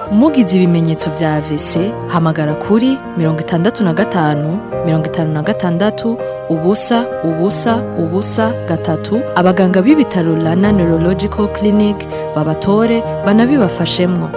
mugize ibimenyetso vya AVC hamagara kuri mirongo itandatu na gatanu mirongo itanu na gatandatu ubusa ubusa ubusa gatatu abaganga b'ibitaro Rana Neurological Clinic babatore banabibafashemwo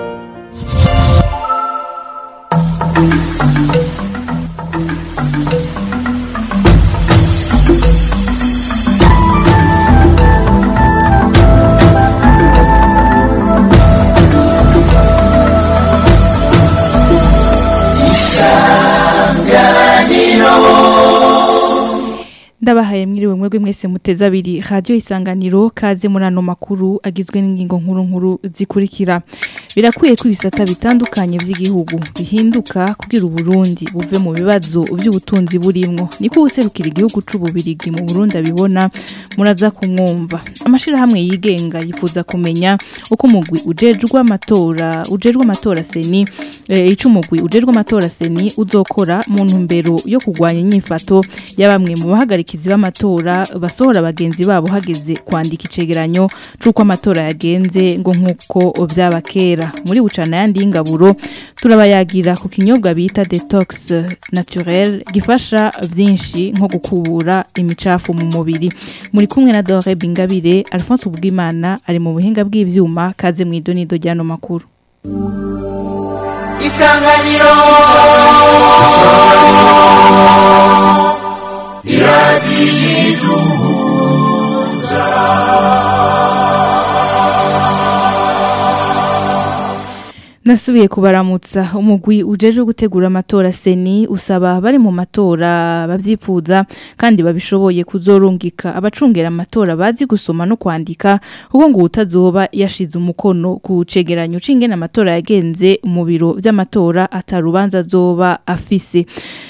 ndabahaye mwiriwe mwebwe mwese muteze abiri radio isanganiro kaze muri ano makuru agizwe n'ingingo nkuru nkuru zikurikira birakwiye ko ibisata bitandukanye by'igihugu bihinduka kugira uburundi buve mu bibazo by'ubutunzi burimwo niko userukira igihugu c'ububirigi mu Burundi abibona muraza kumwumva amashirahamwe yigenga yifuza kumenya uko umugwi ujejwe amatora ujejwe amatora seni e, ico umugwi ujejwe amatora seni uzokora mu ntumbero yo kugwanya inyifato ya bamwe mu bahagarikizi b'amatora basohora abagenzi babo hageze kwandika icegeranyo c'uko amatora yagenze ngo nk'uko vyaba kera muri bucana yandi y'ingaburo turabayagira ku kinyobwa bita detox naturel gifasha vyinshi nko gukubura imicafu mu mubiri muri kumwe na Dore Bingabire Alphonse Ubwimana ari mu buhinga bw'ivyuma kaze mu idonido ryano makuru Isanganiro Nasubiye kubaramutsa umugwi ujeje gutegura amatora seni usaba bari mu matora bavyifuza kandi babishoboye kuzorungika abacungera amatora bazi gusoma no kwandika kuko ngo utazoba yashize umukono ku cegeranyo c'ingene amatora yagenze mu biro vy'amatora atarubanza azoba afise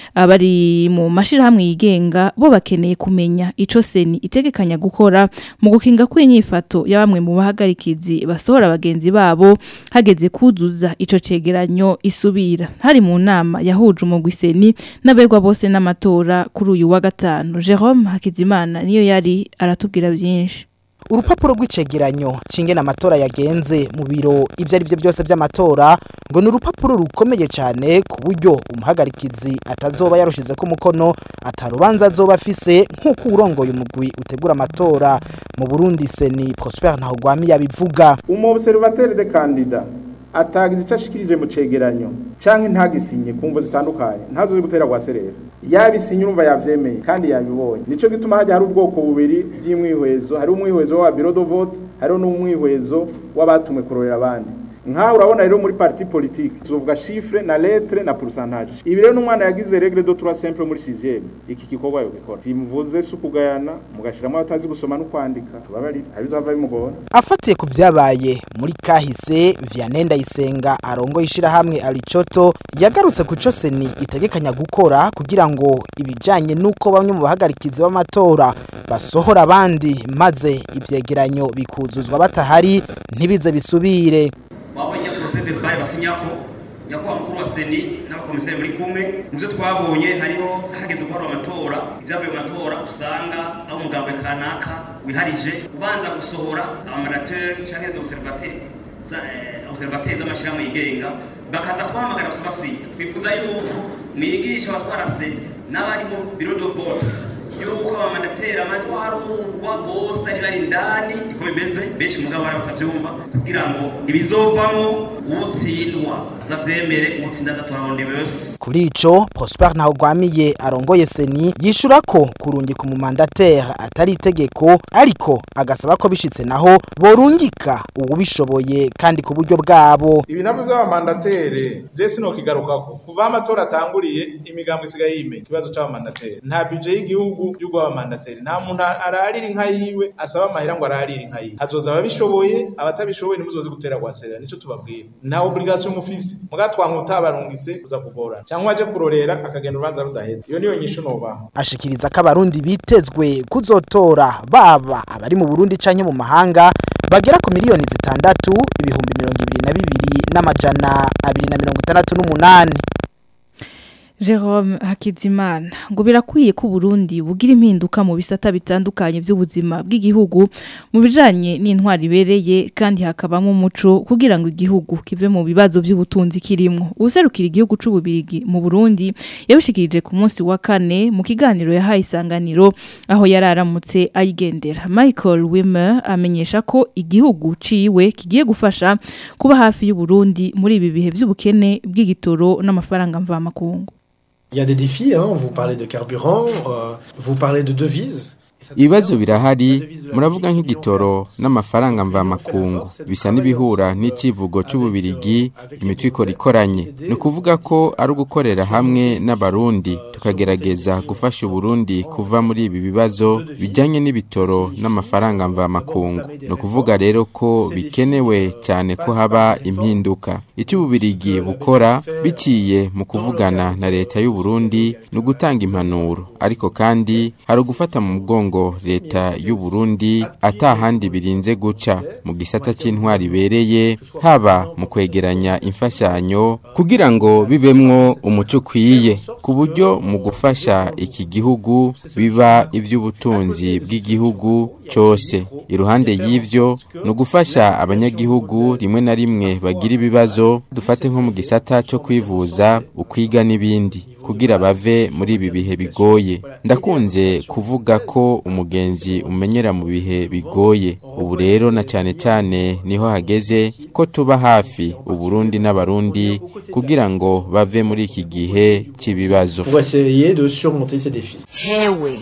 abari mu mashirahamwe yigenga bo bakeneye kumenya ico seni itegekanya gukora mu gukinga kw'inyifato ya bamwe mu bahagarikizi basohora abagenzi babo hageze kuzuza ico cegeranyo isubira hari mu nama yahuje umugwi seni n'abegwa bose n'amatora kuri uyu wa gatanu Jerome Hakizimana niyo yari aratubwira byinshi urupapuro rw'icegeranyo cingene amatora yagenze mu biro ivyo ari byo byose by'amatora ngo ni urupapuro rukomeye cyane ku buryo umuhagarikizi atazoba yarushize ko umukono atarubanza azoba afise nk'uko urongoye umugwi utegura amatora mu Burundi seni Prosper Ntahogwami yabivuga umu observateur de candidat atagize icyo ashikirije mu cegeranyo canke ntagisinye ku mvo zitandukanye ntazozi gutera kwa serera yabisinye urumva yavyemeye kandi yabibonye nico gituma hajya hari ubwoko bubiri bw'imwihwezo hari umwihwezo wa bureau de vote hariho n'umwihwezo w'abatumwe kurorera abandi nkaho urabona rero muri parti politique tuvuga chiffre na lettre na pourcentage ibi rero n'umwana yagize règle de trois simple muri 6e iki gikorwa yo gikora simuvuze sukugayana mugashiramo abatazi gusoma no kwandika tubabari abizava bimugora afatiye ku vyabaye muri kahise Vianney Ndayisenga arongo ishirahamwe Alicoto yagarutse ku co seni itegekanya gukora kugira ngo ibijanye nuko bamwe mu bahagarikizi b'amatora basohora abandi maze ivyegeranyo bikuzuzwa batahari ntibize bisubire wabonye porosede bari basinyako nyakubahwa mukuru wa seni n'abakomiseri muri kumwe mu byo twabonye hariho hageze guhora amatora ibyavuye mu matora usanga aho umugambwe kanaka wiharije ubanza gusohora abamarateur canke izo observateri observateri z'amashyirahamwe yigenga bakaza kubahamagara gusa basinya twifuza yuko mwigisha abatwara seni n'abari mu biro de vote yuko abamandateri amajwi arurwa bose ari bari indani niko bimeze benshi mugabo bari batavyumva kugira ngo ibizovamwo utsindwa azavyemere utsinda azatorabonde bose kuri ico Prosper Ntahogwamiye arongoye seni yishura ko kurungika umumandateri atari itegeko ariko agasaba ko bishitse naho borungika uwubishoboye kandi ku buryo bwabo ibi navyo vy'abamandatere je sinokigarukako kuva amatora atanguriye imigambo isigaye yimenya ikibazo c'abamandatere nta budget y'igihugu y'ubwo abamandatere nta muntu ararira inka yiwe asaba amahera ngo ararire inka yiwe hazoza ababishoboye abatabishoboye nimuzozi gutera kwaserera nico tubabwira nta obligation mufise muga twanka utabarungitse kuza kugora cyangwa aje kurorera akagenda urubanza rudaheze iyo niyo nyishu nobaha ashikiriza ko abarundi bitezwe kuzotora baba abari mu Burundi canke mu mahanga bagera ku miliyoni zitandatu ibihumbi mirongo ibiri na bibiri n'amajana abiri na mirongo itandatu n'umunani Jerome Hakizimana ngo birakwiye ko Burundi bugira impinduka mu bisata bitandukanye by'ubuzima bw'igihugu mu bijanye n'intwari ibereye kandi hakabamo umuco kugira ngo igihugu kive mu bibazo by'ubutunzi kirimo userukira igihugu c'ububirigi mu Burundi yabishikirije ku munsi wa kane mu kiganiro yahaye isanganiro aho yararamutse ayigendera Michael Wimmer amenyesha ko igihugu ciwe kigiye gufasha kuba hafi y'u Burundi muri ibi bihe by'ubukene bw'igitoro n'amafaranga mvamakungu Il y a des défis, hein. vous parlez de carburant, euh, vous parlez de devises. ibibazo birahari muravuga nk'igitoro n'amafaranga mvamakungu bisa n'ibihura n'icivugo c'ububirigi imitwe ikora ikoranye ni ukuvuga ko ari ugukorera hamwe n'abarundi tukagerageza gufasha uburundi kuva muri ibi bibazo bijanye n'ibitoro n'amafaranga mvamakungu ni ukuvuga rero ko bikenewe cyane ko haba impinduka icyo ububirigi bukora biciye mu kuvugana na leta y'uburundi ni ugutanga impanuro ariko kandi hari ugufata mu mugongo leta y'u Burundi atahandi birinze guca mu gisata c'intwari ibereye haba mu kwegeranya imfashanyo kugira ngo bibemwo umuco ukwiye ku buryo mu gufasha iki gihugu biba ivy'ubutunzi bw'igihugu cose iruhande y'ivyo ni ugufasha abanyagihugu rimwe na rimwe bagira ibibazo dufate nko mu gisata co kwivuza ukwiga n'ibindi kugira bave muri ibi bihe bigoye ndakunze kuvuga ko umugenzi umenyera mu bihe bigoye ubu rero na cyane cyane niho hageze ko tuba hafi uburundi n'abarundi kugira ngo bave muri iki gihe cy'ibibazo Pour essayer de surmonter ces défis. hewe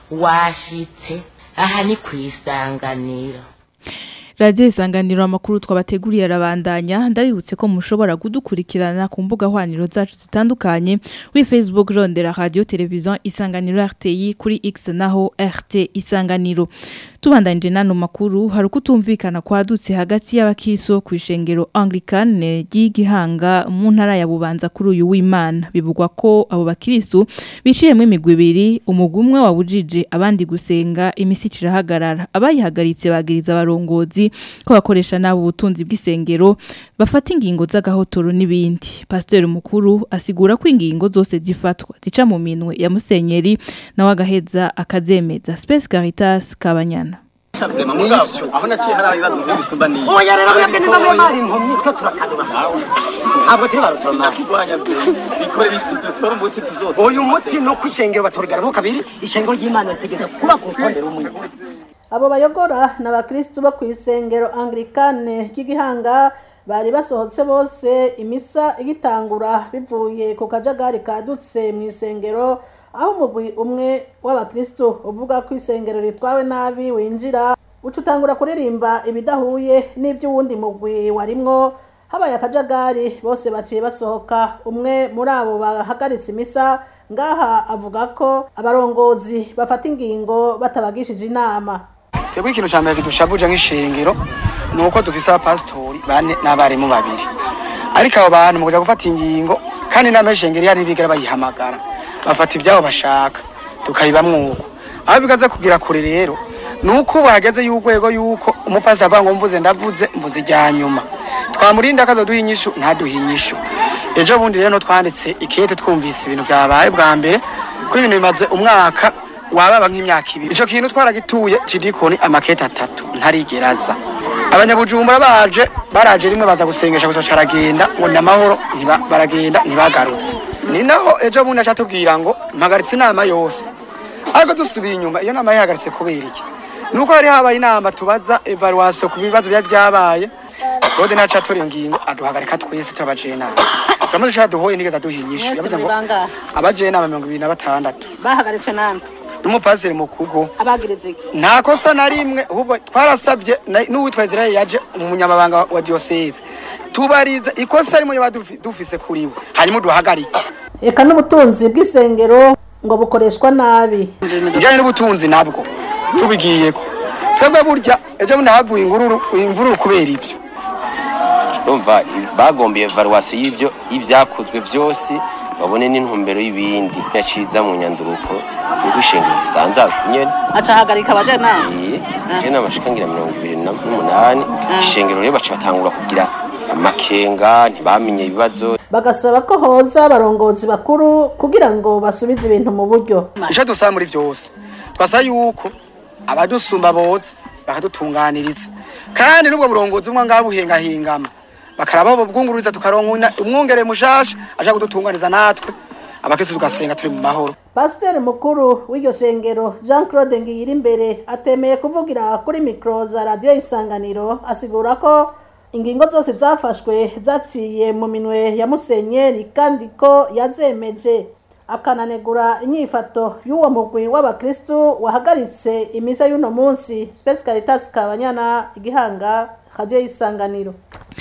washitse aha ni ku isanganiro Radio isanganiro amakuru twabateguriye arabandanya ndabibutse ko mushobora kudukurikirana ku mbuga hwaniro zacu zitandukanye kuri Facebook rondera radio television isanganiro RTI kuri X naho RT isanganiro tubandanije nano makuru hari kutumvikana kwadutse hagati y'abakiso ku ishengero Anglican ry'igihanga mu ntara ya Bubanza kuri uyu w'Imana bivugwa ko abo bakirisu biciyemwe imigwi ibiri umugumwe wabujije abandi gusenga imisi kirahagarara abayihagaritse bagiriza abarongozi ko bakoresha nabo ubutunzi bw'isengero bafata ingingo z'agahotoro n'ibindi pasiteri mukuru asigura ko ingingo zose zifatwa zica mu minwe ya musenyeri nawe agaheza akazemeza Space Caritas Kabanyana aho naciye hari ibibazo byo gusumba ni oya rero mwebwe niba mwari impumyi twe turakanuba ntabwo turi barutoromani kirwanya bikore bitora umuti tuzose uyu muti no kwishengero baturigara kabiri ishengero ry'imana ritegeka kuba ku rutonde rumwe abo bayogora ni abakirisitu bo ku isengero anglikane ry'igihanga bari basohotse bose imisa igitangura bivuye ku kajagari kadutse mu isengero aho umugwi umwe w'abakirisitu uvuga ko isengero ritwawe nabi winjira uca utangura kuririmba ibidahuye n'iby'uwundi mugwi warimwo habaye akajagari bose baciye basohoka umwe muri abo bahagaritse imisa ngaha avuga ko abarongozi bafata ingingo batabagishije inama twebwe ikintu cya mbere kidushabuje nk'ishengero ni uko dufise abapasitori bane n'abarimu babiri ariko abo bantu mu kuja gufata ingingo kandi inama y'ishengero iyo ari bigera bayihamagara bafata ibyabo bashaka tukayibamwo uko aho bigaze kugira kure rero ni uko bahageze y'urwego y'uko umupasi avuga ngo mvuze ndavuze mvuze ijya nyuma twamurinda akazoduha inyishu ntaduhe inyishu ejo bundi rero twanditse ikete twumvise ibintu byabaye bwa mbere ko ibintu bimaze umwaka wababa nk'imyaka ibiri icyo kintu twaragituye cidikoni amakete atatu ntarigeraza abanyabujumbura baje baraje rimwe baza gusengesha gusa caragenda ngo ni amahoro ntiba- baragenda ntibagarutse ni naho ejo bundi aca atubwira ngo mpagaritse inama yose ariko dusubiye inyuma iyo nama yihagaritse kubera iki nuko hari habaye inama tubaza evaluation ku bibazo byari byabaye rode naca atora iyo ngingo aduhagarika twese turabaje inama turamaze ushaka duhoye nigeze aduha inyishu yavuze ngo bangahe abaje inama mirongo ibiri na batandatu bahagaritswe nande n'umupasiri mukuru abagirize iki nta kosa na rimwe ahubwo twarasabye na- n'uwitwa Israel yaje umunyamabanga wa diocese tubarize ikosa rimwe yoba dufi- dufise kuri we hanyuma uduhagarike eka n'ubutunzi bw'isengero ngo bukoreshwa nabi ijyanye n'ubutunzi nabwo tubigiyeko twebwe burya ejo bundi havuye ingururu imvururu kubera ibyo urumva bagombye evaluation y'ibyo y'ibyakozwe byose babone n'intumbero y'ibindi yaciza mu nyanduruko niko ishingiro risanzwe nyene aca ahagarika abajanama iye je n'amashikangira mirongo ibiri na- n'umunani ishengero rero baca batangura kugira amakenga ntibamenye ibibazo bagasaba ko hoza abarongozi bakuru kugira ngo basubize ibintu mu buryo icyo dusaba muri byose twasaba yuko abadusumba boza bakadutunganiriza kandi n'ubwo burongozi bumwe ngaho buhengahingama bakaraba bubwungururiza tukaronka umwungere mushasha aje kudutunganiza natwe abakristo tugasenga turi mu mahoro pasiteri mukuru w'iryo shengero jean claude ngiyirimbere atemeye kuvugira kuri mikoro za radiyo isanganiro asigura ko ingingo zose zafashwe zaciye mu minwe ya musenyeri kandi ko yazemeje akananegura inyifato y'uwo mugwi w'abakristu wahagaritse imisa y'uno munsi space caritas kabanyana igihanga radiyo y'isanganiro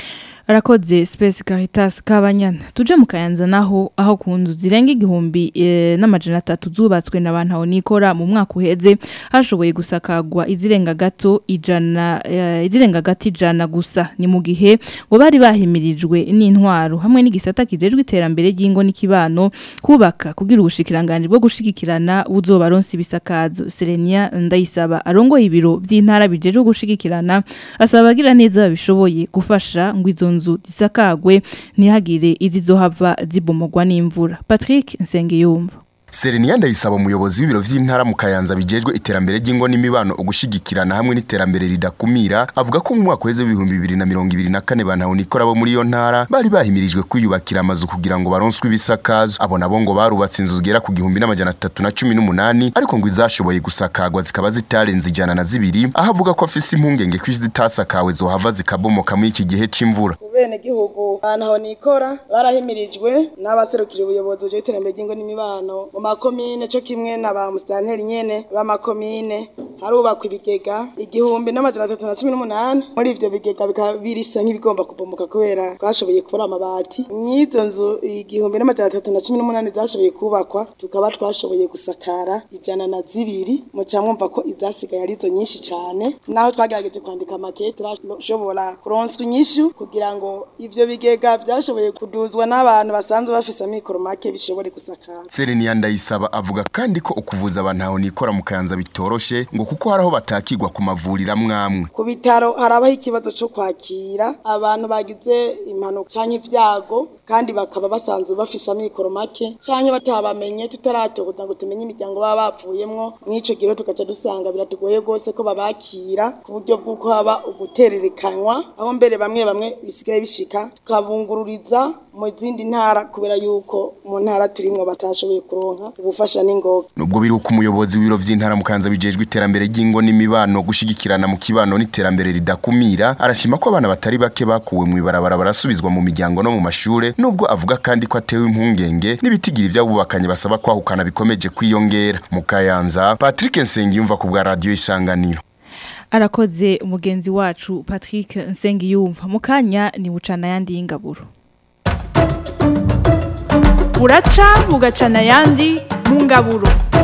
arakoze Space Caritas Kabanyana tuje mu Kayanza naho aho ku nzu zirenga igihumbi e, n'amajana atatu zubatswe n'abantu aho nikora mu mwaka uheze hashoboye gusakagwa izirenga gato ijana e, izirenga gato ijana gusa ni mu gihe ngo bari bahimirijwe n'intwaro hamwe n'igisata kijejwe iterambere ry'ingo n'ikibano kubaka kugira ubushikiranganje bwo gushigikirana buzobaronsa ibisakazo Serenia ndayisaba arongoye ibiro by'intara bijejwe gushigikirana asaba abagira neza babishoboye gufasha ngo izo nzu zisakagwe ntihagire izizohava zibomogwa n'imvura Patrick Nsengiyumva Serenia ndayisaba umuyobozi w'ibiro vy'intara mu Kayanza bijejwe iterambere ry'ingo n'imibano ugushigikirana hamwe n'iterambere ridakumira avuga ko mu mwaka weze w'ibihumbi bibiri na mirongo ibiri na kane bantu nikora bo muri iyo ntara bari bahimirijwe kwiyubakira amazu kugira ngo baronswe ibisakazo abo nabo ngo barubatse inzu zigera ku gihumbi n'amajana atatu na cumi n'umunani ariko ngo izashoboye gusakagwa zikaba zitarenze ijana na zibiri aho avuga ko afise impungenge ko izitasakawe zohava zikabomoka muri iki gihe c'imvura bene gihugu ahantu aho nikora barahimirijwe n'abaserukira ubuyobozi bujejwe iterambere ry'ingo n'imibano mu makomine cyo kimwe na ba musitanteri nyene b'amakomine harubakwa ibigega igihumbi n'amajana atatu na cumi n'umunani muri ivyo bigega bikaba birisa nk'ibigomba kubomoka kubera twashoboye kubura amabati mw'izo nzu igihumbi n'amajana atatu na cumi n'umunani zashoboye kubakwa tukaba twashoboye gusakara ijana na zibiri muca mwumva ko izasigaye arizo nyinshi cane naho twagerageje kwandika makete turashobora kuronswa inyishu kugira ngo ivyo bigega vyashoboye kuduzwa n'abantu basanzwe bafise amikoro make bishobore gusakara Serenia ndayisaba avuga kandi ko ukuvuza abantu aho nikora mu Kayanza bitoroshe ngo kuko haraho batakirwa ku mavuriro amwamwe ku bitaro harabaho ikibazo cyo kwakira abantu bagize impanuka canke ibyago kandi bakaba basanzwe bafise amikoro make canke batabamenye tutaratohoza ngo tumenye imiryango baba bapfuyemwo mw'ico gihe tugaca dusanga biratugoye rwose ko babakira ku buryo bw'uko haba ugutererekanywa aho mbere bamwe bamwe bisigaye bishika tukabungururiza mu zindi ntara kubera yuko mu ntara turimwo batashoboye kuronka ubufasha n'ingoga nubwo biri uko umuyobozi w'ibiro vy'intara mu Kayanza bijejwe iterambere ry'ingo n'imibano gushigikirana mu kibano n'iterambere ridakumira arashima ko abana batari bake bakuwe mu ibarabara barasubizwa mu miryango no mu mashure nubwo avuga kandi ko atewe impungenge n'ibitigira ivy'abubakanye basaba kwahukana bikomeje kwiyongera mu Kayanza Patrick Nsengiyumva ku bwa radio isanganiro arakoze umugenzi wacu Patrick Nsengiyumva mu kanya ni bucana yandi y'ingaburo buraca bugacana ayandi mu ngaburo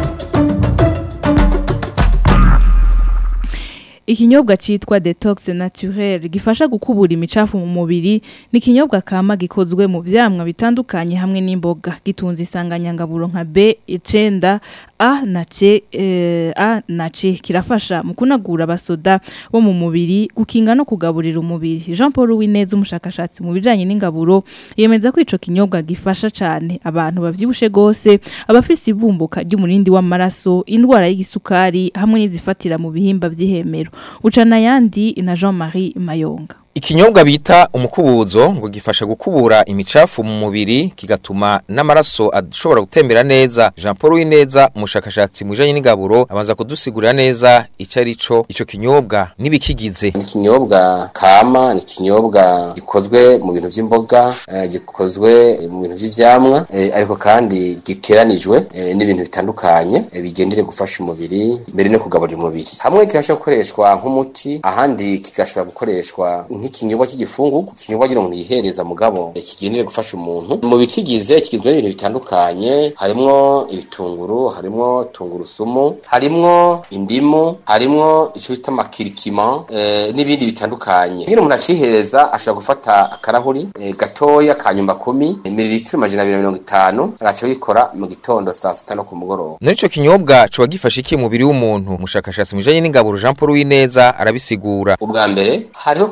Ikinyobwa citwa detox naturel gifasha gukubura imicafu mu mubiri ni ikinyobwa kama gikozwe mu vyamwa bitandukanye hamwe n'imboga gitunze isanganyangaburo nka B icenda A na C eh, A na C kirafasha mu kunagura abasoda bo mu mubiri gukinga no kugaburira umubiri Jean Paul Wineza umushakashatsi mu bijanye n'ingaburo yemeza ko ico kinyobwa gifasha cane abantu bavyibushe gose abafise ibumbuka ry'umurindi w'amaraso indwara y'igisukari hamwe n'izifatira mu bihimba vy'ihemero ucana yandi na Jean-Marie Mayonga Ikinyobwa bita umukubuzo ngo gifasha gukubura imicafu mu mubiri kigatuma n'amaraso ashobora gutembera neza Jean Paul Wineza umushakashatsi mu bijanye n'ingaburo abanza kudusigurira neza icyo ari cyo ico kinyobwa nibikigize ni ikinyobwa kama ni ikinyobwa gikozwe mu bintu by'imboga eh, gikozwe mu bintu by'ivyamwa eh, ariko kandi giteranijwe eh, n'ibintu bitandukanye eh, bigendere gufasha umubiri mbere no kugaburira umubiri hamwe kirashobora gukoreshwa nk'umuti ahandi kigashobora gukoreshwa nk'ikinyobwa cy'igifungu ikinyobwa gira umuntu yihereza mugabo eh, kigendere gufasha umuntu mu bikigize kigizwe n'ibintu bitandukanye harimwo ibitunguru harimwo tungurusumu harimwo indimu harimwo ico bita makirikima eh, n'ibindi bitandukanye ngira umuntu acihereza ashobora gufata akarahuri eh, gatoya ka nyumba kumi mililitiro amajana abiri na mirongo itanu agaca bikora mu gitondo saa sita no ku mugoroba Nari ico kinyobwa coba gifasha iki umubiri w'umuntu umushakashatsi mu bijanye n'ingaburo Jean Paul Wineza arabisigura ubwa mbere hariho kugira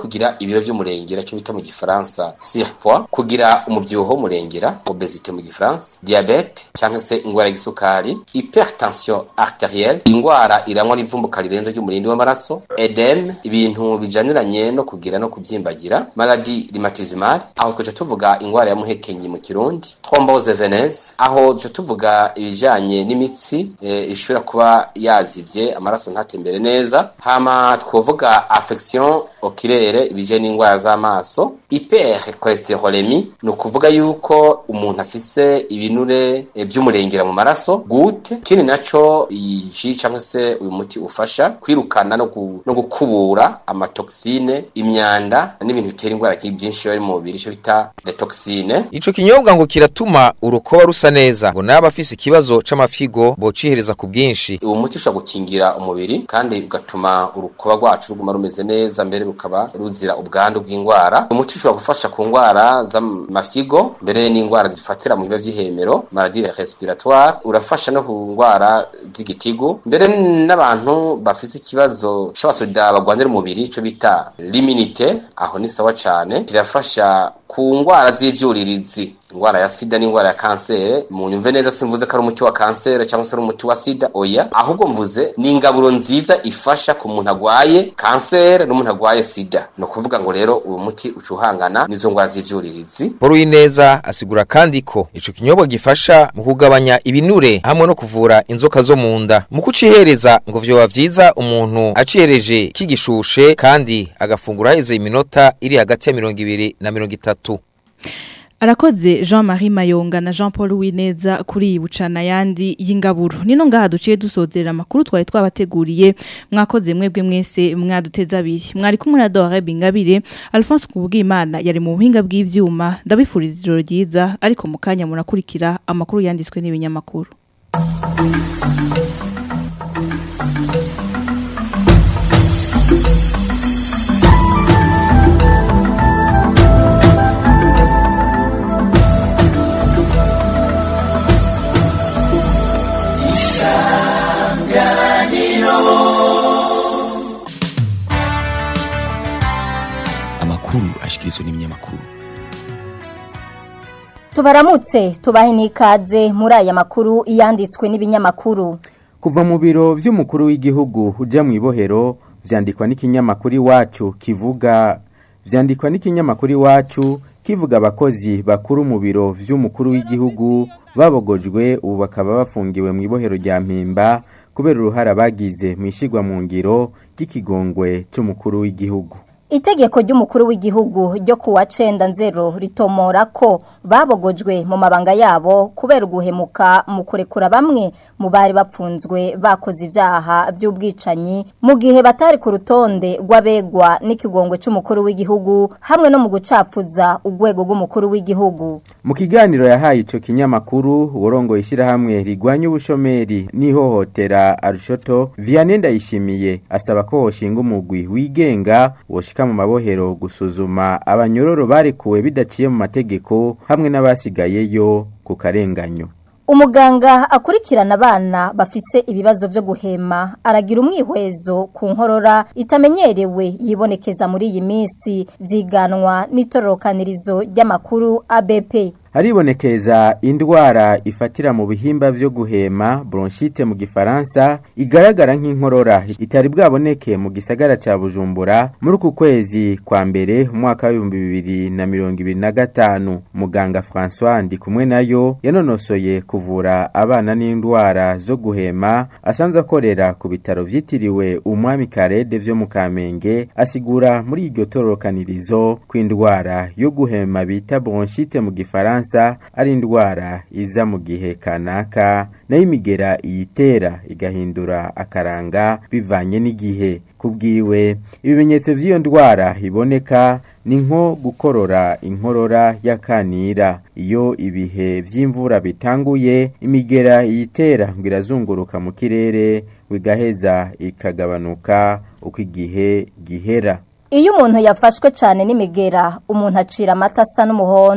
ibiro by'umurengera cyo bita mu gifaransa surpoids kugira umubyibuho w'umurengera obesite mu gifaransa diabete cyangwa se ingwara y'isukari hypertension arterielle ingwara irangwa n'ivumbuka rirenze ry'umurindi w'amaraso edeme ibintu bijaniranye no kugira no kubyimbagira maladi rhumatismale aho twaje tuvuga ingwara ya muhekenyi mu kirundi thrombose veneuse aho duce tuvuga ibijanye n'imitsi e, ishobora kuba yazivye amaraso ntatembere neza hama twovuga affection oculaire ibije n'ingwara z'amaso hypercholestérolémie ni ukuvuga yuko umuntu afise ibinure e, by'umurengera mu maraso gute kindi naco iyi cyangwa se uyu muti ufasha kwirukana no, gu, no gukubura amatoxine imyanda n'ibintu bitera ingwara byinshi bari mu mubiri cyo bita detoxine Ico kinyobwa ngo kiratuma urukoba rusa neza ngo naba afise ikibazo c'amafigo bocihereza ku bwinshi. uwo muti ushobora gukingira umubiri kandi ugatuma urukoba rwacu ruguma rumeze neza mbere rukaba ruzira ubwandu bw'indwara umuti ushobora gufasha ku ndwara z'amafyigo mbere n'indwara zifatira mu biba by'ihemero maladie respiratoire urafasha no ku ndwara z'igitigu mbere n'abantu bafise ikibazo c'abasoda bagwanira umubiri ico bita l'immunité aho ni sawa cane kirafasha ku ndwara z'ivyuririzi indwara ya sida n'indwara ya kansere mu nyumve neza simvuze ko ari umuti wa kansere cyangwa se ari umuti wa sida oya ahubwo mvuze ni ingaburo nziza ifasha ku muntu agwaye kansere n'umuntu agwaye sida ni ukuvuga ngo rero uwo muti ucuhangana n'izo ndwara z'ivyuririzi Paul Wineza asigura kandi ko ico kinyobwa gifasha mu kugabanya ibinure hamwe no kuvura inzoka zo mu nda mu kucihereza ngo vyoba vyiza umuntu acihereje kigishushe kandi agafungura heze iminota iri hagati ya mirongo ibiri na mirongo itatu Arakoze Jean-Marie Mayonga na Jean-Paul Wineza kuri iyi bucana yandi y'ingaburo. Nino ngaha duciye dusozerera amakuru twari twabateguriye mwakoze mwebwe mwese mwaduteza abiri. Mwari kumwe na Dore Bingabire, Alphonse Kubwimana yari mu buhinga bw'ivyuma. Ndabifuriza ijoro ryiza ariko mu kanya murakurikira amakuru yanditswe n'ibinyamakuru. amakuru ashikirizwa n'ibinyamakuru tubaramutse tubahe n'ikaze muri aya makuru yanditswe n'ibinyamakuru kuva mu biro vy'umukuru w'igihugu uja mu ibohero vyandikwa n'ikinyamakuru iwacu kivuga vyandikwa n'ikinyamakuru iwacu kivuga abakozi bakuru mu biro vy'umukuru w'igihugu babogojwe ubu bakaba bafungiwe mu ibohero rya mpimba kubera uruhara bagize mu ishigwa mu ngiro ry'ikigongwe c'umukuru w'igihugu Itegeko ry'umukuru w'igihugu ryo kuwa cenda nzero ritomora ko babogojwe mu mabanga yabo kubera uguhemuka mu kurekura bamwe mu bari bapfunzwe bakoze ivyaha vy'ubwicanyi mu gihe batari ku rutonde rw'abegwa n'ikigongwe c'umukuru w'igihugu hamwe no mu gucapfuza urwego rw'umukuru w'igihugu mu kiganiro yahaye ico kinyamakuru urongoye ishyirahamwe rigwanya ubushomeri n'ihohotera arushoto vianney ndayishimiye asaba ko hoshinga umugwi wigenga woshika mu mabohero gusuzuma abanyororo barekuwe bidaciye mu mategeko hamwe n'abasigayeyo ku karenganyo Umuganga akurikirana abana bafise ibibazo byo guhema aragira umwihwezo ku nkorora itamenyerewe yibonekeza muri iyi minsi vyiganwa n'itororokanirizo ry'amakuru ABP haribonekeza indwara ifatira mu bihimba vyo guhema bronchite mu gifaransa igaragara nk'inkorora itari bwaboneke mu gisagara ca Bujumbura muri uku kwezi kwa mbere umwaka w'ibihumbi bibiri na mirongo ibiri na gatanu muganga François Ndikumwe nayo yanonosoye kuvura abana n'indwara zo guhema asanzwe akorera ku bitaro vyitiriwe umwami Karede vyo mu Kamenge asigura muri iryo tororokanirizo kw'indwara yo guhema bita bronchite mu gifaransa ari indwara iza mu gihe kanaka nayo imigera iyitera igahindura akaranga bivanye n'igihe kubwiwe ibimenyetso by'iyo ndwara iboneka ni nko gukorora inkorora y'akanira iyo ibihe by'imvura bitanguye imigera iyitera ngo irazunguruka mu kirere bigaheza ikagabanuka uko igihe gihera Iyo umuntu yafashwe cyane n'imigera umuntu acira amata asa n'umuhondo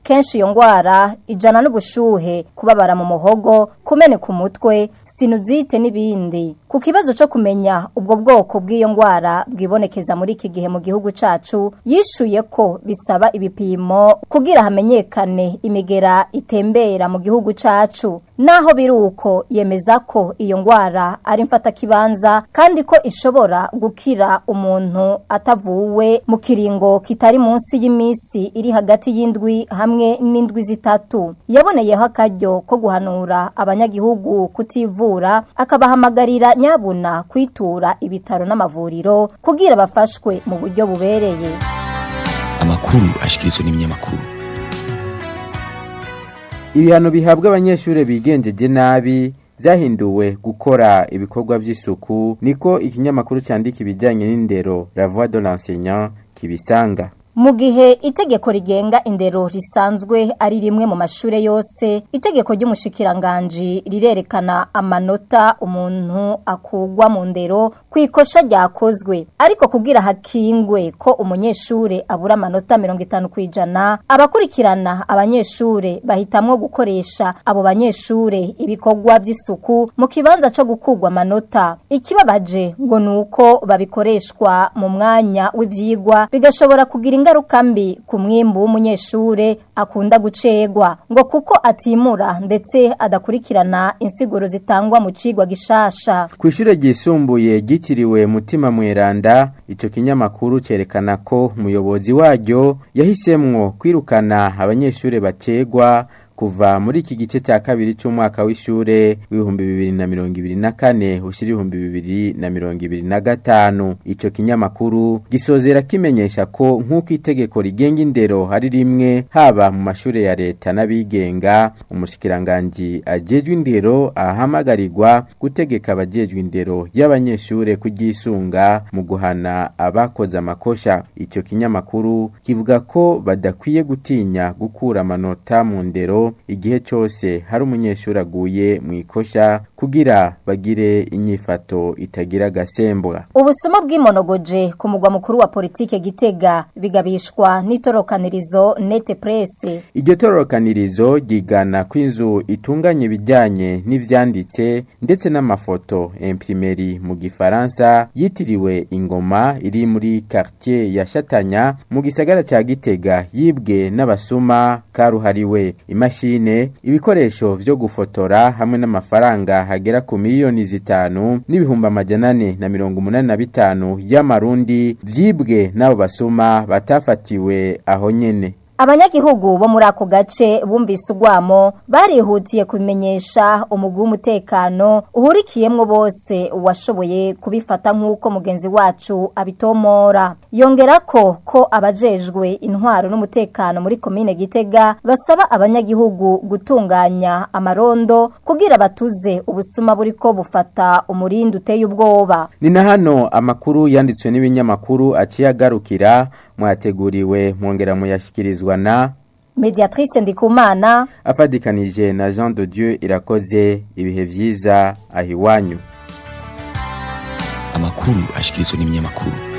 kenshi iyo ngwara ijana n'ubushuhe kubabara mu muhogo kumeneka umutwe sinuzite n'ibindi ku kibazo cyo kumenya ubwo bwoko bw'iyo ngwara bwibonekeza muri iki gihe mu gihugu cacu yishuye ko bisaba ibipimo kugira hamenyekane imigera itembera mu gihugu cacu naho biruko yemeza ko iyo ngwara ari mfatakibanza kandi ko ishobora gukira umuntu atavuwe mu kiringo kitari munsi y'imisi iri hagati y'indwi hamwe n'indwi zitatu yaboneyeho akaryo ko guhanura abanyagihugu kutivura akabahamagarira nyabuna kwitura ibitaro n'amavuriro kugira bafashwe mu buryo bubereye amakuru ashikirizwa n'ibinyamakuru ibihano bihabwa abanyeshuri bigenjeje nabi byahinduwe gukora ibikorwa by'isuku niko ikinyamakuru cyandika ibijyanye n'indero la voix de l'enseignant kibisanga mu gihe itegeko rigenga indero risanzwe ari rimwe mu mashure yose itegeko ry'umushikiranganji rirerekana amanota umuntu akugwa mu ndero ku ikosha ryakozwe ariko kugira hakingwe ko umunyeshure abura amanota mirongo itanu ku ijana abakurikirana abanyeshure bahitamwo gukoresha abo banyeshure ibikorwa by'isuku mu kibanza co gukugwa amanota ikibabaje ngo ni uko babikoreshwa mu mwanya w'ivyigwa bigashobora kugira ingaruka mbi ku mwimbu w'umunyeshure akunda gucegwa ngo kuko atimura ndetse adakurikirana insiguro zitangwa mu cigwa gishasha ku ishure ryisumbuye ryitiriwe mutima mweranda ico kinyamakuru cerekana ko umuyobozi waryo yahisemwo kwirukana abanyeshure bacegwa kuva muri iki gice cya kabiri cy'umwaka w'ishure w'ibihumbi bibiri na mirongo ibiri na kane ushyira ibihumbi bibiri na mirongo ibiri na gatanu icyo kinyamakuru gisozera kimenyesha ko nk'uko itegeko rigenga indero hari rimwe haba mu mashuri ya leta n'abigenga umushikiranganji ajejwe indero ahamagarirwa gutegeka abajejwe indero y'abanyeshure kugisunga mu guhana abakoze amakosha icyo kinyamakuru kivuga ko badakwiye gutinya gukura amanota mu ndero igihe cyose hari umunyeshuri aguye mu ikosha kugira bagire inyifato itagira agasembwa ubusuma bw'imonogoje ku mugwa mukuru wa politike gitega bigabishwa n'itorokanirizo nete presse iryo torokanirizo ryigana ko inzu itunganya ibijyanye n'ivyanditse ndetse n'amafoto imprimeri mu gifaransa yitiriwe ingoma iri muri quartier ya Shatanya mu gisagara ca Gitega yibwe n'abasuma karuhariwe imashine ibikoresho vyo gufotora hamwe n'amafaranga hagera ku miliyoni zitanu n'ibihumbi amajana ane na mirongo umunani na bitanu y'amarundi vyibwe n'abo basuma batafatiwe aho nyene abanyagihugu bo muri ako gace bumvise urwamo barihutiye kubimenyesha umugwi w'umutekano uhurikiyemwo bose washoboye kubifata nk'uko mugenzi wacu abitomora yongera ko ko abajejwe intwaro n'umutekano muri komine gitega basaba abanyagihugu gutunganya amarondo kugira batuze ubusuma buriko bufata umurindi uteye ubwoba ni na hano amakuru yanditswe n'ibinyamakuru aciye agarukira mwateguriwe mwongera muyashyikirizwa na mediatrice ndikumana afadikanije na jean de dieu irakoze ibihe byiza aho iwanyu amakuru ashyikirizwa n'ibinyamakuru